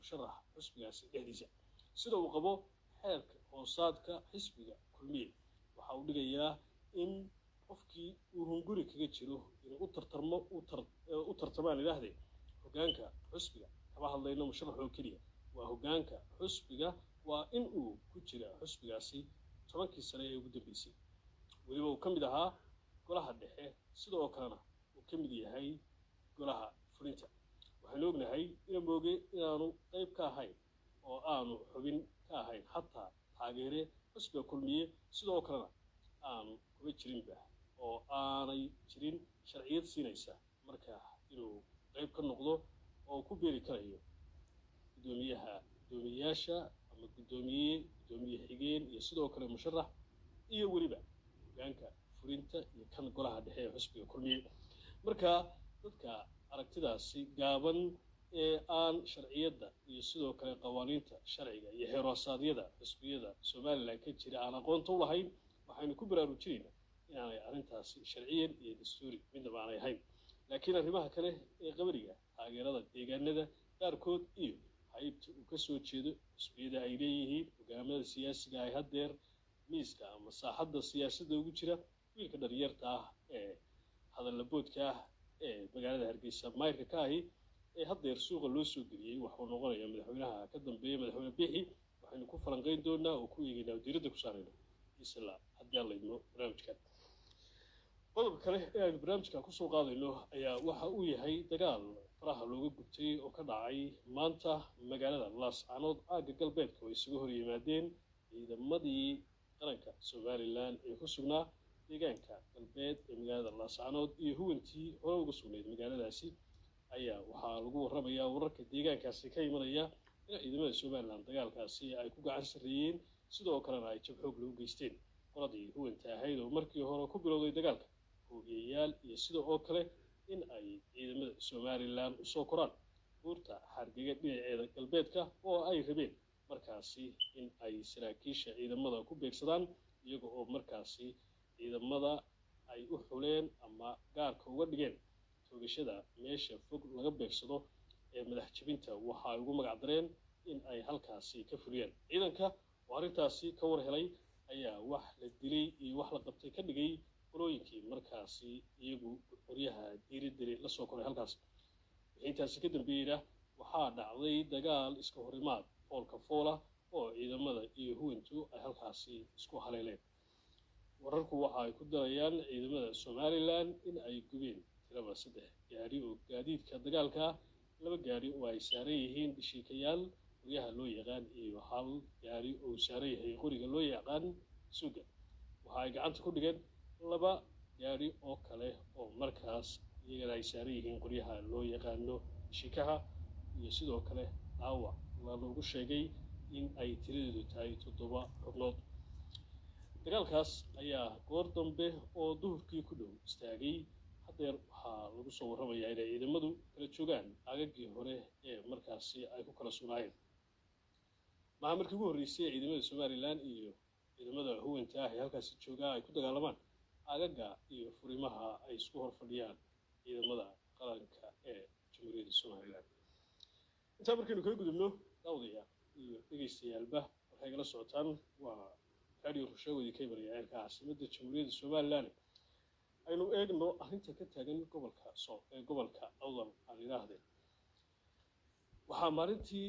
musharax xusbigaasi dhexdiisa sida uu qabo xeerka hoosaadka xisbiga kulmiye waxa uu dhigayaa in qofkii uu hunguri kaga jiro inuu u tartarmo u tartamaan idhaahdee hoggaanka xusbiga kama hadlayno musharax oo keliya waa hoggaanka xusbiga waa in uu ku jira xusbigaasi tobankii sane ee ugu dambeysay weliba uu ka mid ahaa golaha dhexe sidoo kalena uu ka mid yahay golaha fulinta waxaynu ognahay ina mooge inaanu qayb ka ahayn oo aanu xubin ka ahayn xataa taageere xusbiga kulmiye sidoo kalena aanu kuma jirinba oo aanay jirin sharciyad siinaysa marka inuu qayb ka noqdo oo ku beeri karayo guddoomiyaha guddoomiyeyaasha ama guddoomiye guddoomiye xigeen iyo sidoo kale musharax iyo weliba hoggaanka fulinta iyo kan golaha dhexe ee xusbiga kulmiye marka dadka aragtidaasi gaaban ee aan sharciyadda iyo sidoo kale qawaaniinta sharciga iyo xeeroorsaadyada xusbiyada somalilan ka jira aan aqoonta u lahayn waxaynu ku baraarujinaynaa inaanay arrintaasi sharciyan iyo dastuuri midnaba aanay ahayn laakiin arrimaha kale ee qabariga taageerada deegaanada qaarkood iyo haybta uu ka soo jeedo xusbiyada ay leeyihiin hogaamada siyaasiga ay haddeer miiska ama saaxadda siyaasadda ugu jira wiilka dhalinyarta ah ee hadallaboodka ah ee magaalada hargeysa mayrka ka ahi ee haddeer suuqa loo soo geliyey waxuu noqonayaa madaxweynaha ka dambeeya madaxweyne bixi waxaynu ku falanqayn doonaa oo ku eegaynaa oo diiradda ku saarayna isla haddii aan laydmo barnaamijkan qodobka kale ee aynu barnaamijka kusoo qaadayno ayaa waxa uu yahay dagaal faraha looga gubtay oo ka dhacay maanta magaalada laascanood aagga galbeedka oo isuga hor yimaadeen ciidamadii qaranka somalilan ee ku sugnaa deegaanka galbeed ee magaalada laascanood iyo huwantii hore uga sugnayd magaaladaasi ayaa waxaa lagu warramayaa wararka deegaankaasi ka imanaya in ciidamada somalilan dagaalkaasi ay ku gacan sarreeyeen sidoo kalena ay jab xoog lagu geysteen qoladii huwanta ahayd oo markii hore ku bilowday dagaalka hoogiyayaal iyo sida oo kale in ay ciidamada somalilan usoo koraan buurta xargega dhinaceeda galbeedka oo ay rabeen markaasi in ay saraakiisha ciidamada ku beegsadaan iyaga oo markaasi ciidamada ay u xuleen ama gaarka uga dhigeen toogashada meesha fog laga beegsado ee madax jebinta waxa ay ugu magac dareen in ay halkaasi ka fuliyaan ciidanka oo arrintaasi ka war helay ayaa wax la dilay iyo wax la qabtay ka dhigay qolooyinkii markaasi iyagu qoryaha diiradili la soo koray halkaas wixii intaasi ka dambeeyeyna waxaa dhacday dagaal iska horimaad foolka foola oo ciidamada iyo huwantu ay halkaasi isku haleeleen wararku waxa ay ku darayaan ciidamada somalilan in ay gubeen tiraba saddex gaari oo gaadiidka dagaalka laba gaari oo ay saaran yihiin dhishiikayaal qoryaha loo yaqaan iyo hal gaari oo saaran yahay qoriga loo yaqaan suga waxa ay gacanta ku dhigeen laba gaari oo kale oo markaas iyagana ay saaran yihiin qoryaha loo yaqaano shikaha iyo sidoo kale dhaawac loogu sheegay in ay tiradeedu tahay toddoba xubnood dagaalkaas ayaa goor dambe oo duhurkii ku dhow istaagay haddeer waxaa lagu soo warramayaa inay ciidamadu kala joogaan aagaggii hore ee markaasi ay ku kala sugnaayeen maha markii ugu horreysay ciidamada somalilan iyo ciidamada huwanta ah ee halkaasi joogaa ay ku dagaalamaan aagagga iyo furimaha ay isku hor fadhiyaan ciidamada qaranka ee jamhuuriyadda somalilan intaa markaynu kaga gudubno daawdaya iyo dhegaystayaalba waxay gala socotaan waa radio rushaawedi ka imanaya eerka caasimadda jamhuuriyadda somalilan aynu eegno arrinta ka taagan gobolka soo ee gobolka awdal aan idhaahdeen waxaa maalintii